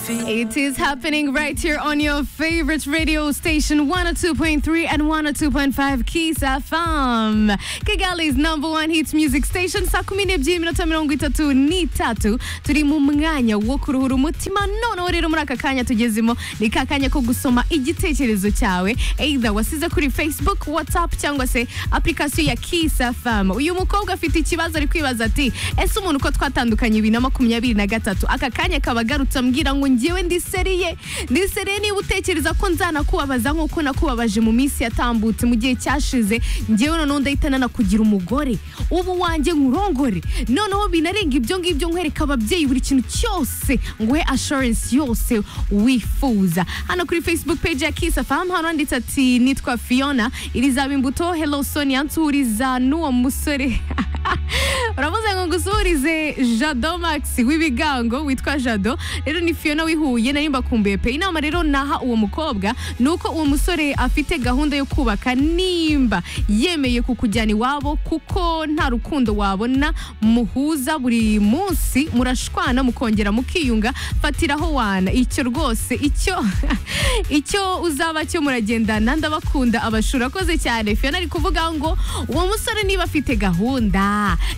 It is happening right here on your favorite radio station 102.3 and 102.5 Kiss FM. Kigali's number one hits music station saa kumi n'ebyiri iminota mirongo itatu n'itatu turi mu mwanya wo kuruhura umutima noneho rero muri aka kanya tugezemo ni ka kanya ko gusoma igitekerezo cyawe either wasize kuri facebook whatsapp cyangwa se application ya Kiss FM. Uyu mukobwa afite ikibazo ari kwibaza ati ese umuntu uko twatandukanye bibiri na makumyabiri na gatatu aka kanya kaba agarutse ambwira ngo ngewe ndi seriye ndi seriye niba utekereza ko nzanakubabaza nk'uko nakubabaje mu minsi yatambutse mu gihe cyashize ngewe noneho ndahita nanakugira umugore ubu wanjye nkurongore noneho binarenga ibyo ngibyo nkwereka ababyeyi buri kintu cyose nguhe assurance yose wifuza hano kuri facebook page ya Kiss FM hano handitse ati nitwa Fiona irizaba imbuto hello Sonia nsuriza n'uwo musore uravuze ngo ngusuhurize jado max w'ibigango witwa jado rero ni fiona wihuye nari mbakumbuye pe inama rero naha uwo mukobwa ni uko uwo musore afite gahunda yo kubaka nimba yemeye kukujyana iwabo kuko nta rukundo wabona muhuza buri munsi murashwana mukongera mukiyunga fatiraho wana icyo rwose icyo icyo uzaba cyo muragendana ndabakunda abashuri akoze cyane fiona ari kuvuga ngo uwo musore niba afite gahunda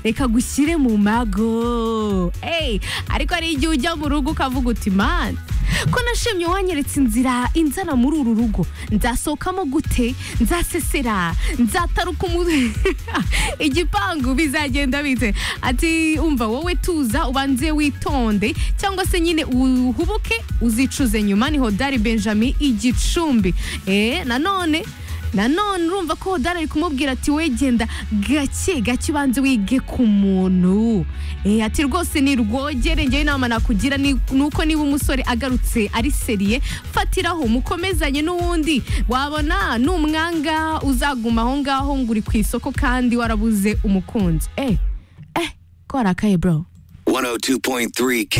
reka gushyire mu mago Hey, ariko hari igihe ujya mu rugo ukavuga uti man ko nashimye wanyeretse inzira inzana muri uru rugo nzasohokamo gute nzasesera nzataruka umu- igipangu bizagenda bite ati umva wowe tuza ubanze witonde cyangwa se nyine uhubuke uzicuze nyuma niho dari benjamin igicumbi eh nanone nanone urumva ko hodari ari kumubwira ati we genda gake gake ubanze wige ku muntu Eh, ati rwose ni rwogere ngewe inama nakugira ni ni uko niba umusore agarutse ari seriye fatiraho mukomezanye n'uwundi wabona n'umwanga uzaguma aho ngaho ngo uri ku isoko kandi warabuze umukunzi eh eh ko warakaye bro 102.3 K